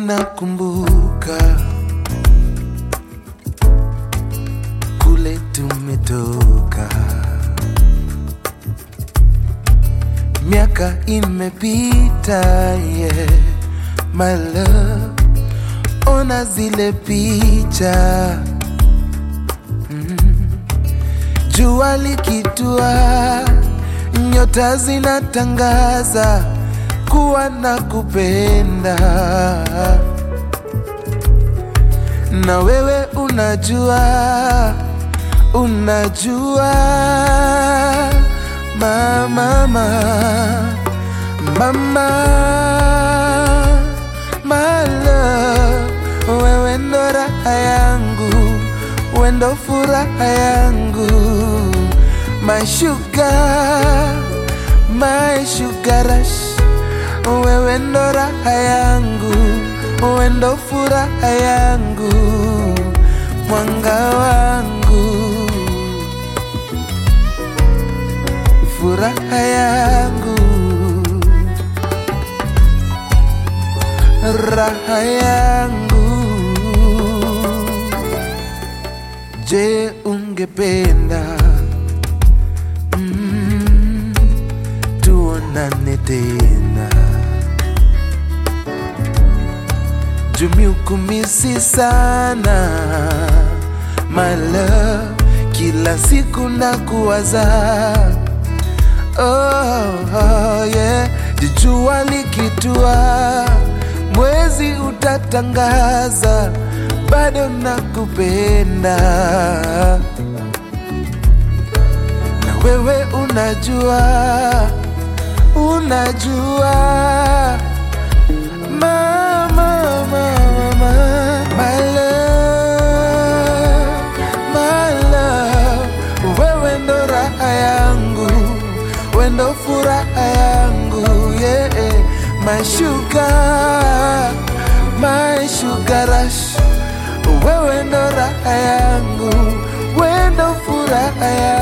nakumbuka kule tumetoka, miaka imepita, yeah, my love, ona zile picha Jua likitua, nyota zinatangaza kuwa na kupenda, na wewe unajua, unajua mama, mama, mama, my love, wewe ndo raha yangu, wewe ndo furaha yangu, my sugar, my sugar rush, wewe ndo raha yangu, wewe ndo furaha yangu, mwanga wangu, furaha yangu, raha yangu. Je, ungependa mm, tuonane tena? Jumiukumisi sana my love, kila siku na kuwaza oh, oh, yeah. Jua likitua, mwezi utatangaza, bado nakupenda na wewe unajua, unajua mama, mama, my love, my love, wewe ndo raha yangu, wewe ndo furaha yangu, yeah, my sugar, my sugar rush, wewe ndo raha yangu, wewe ndo furaha yangu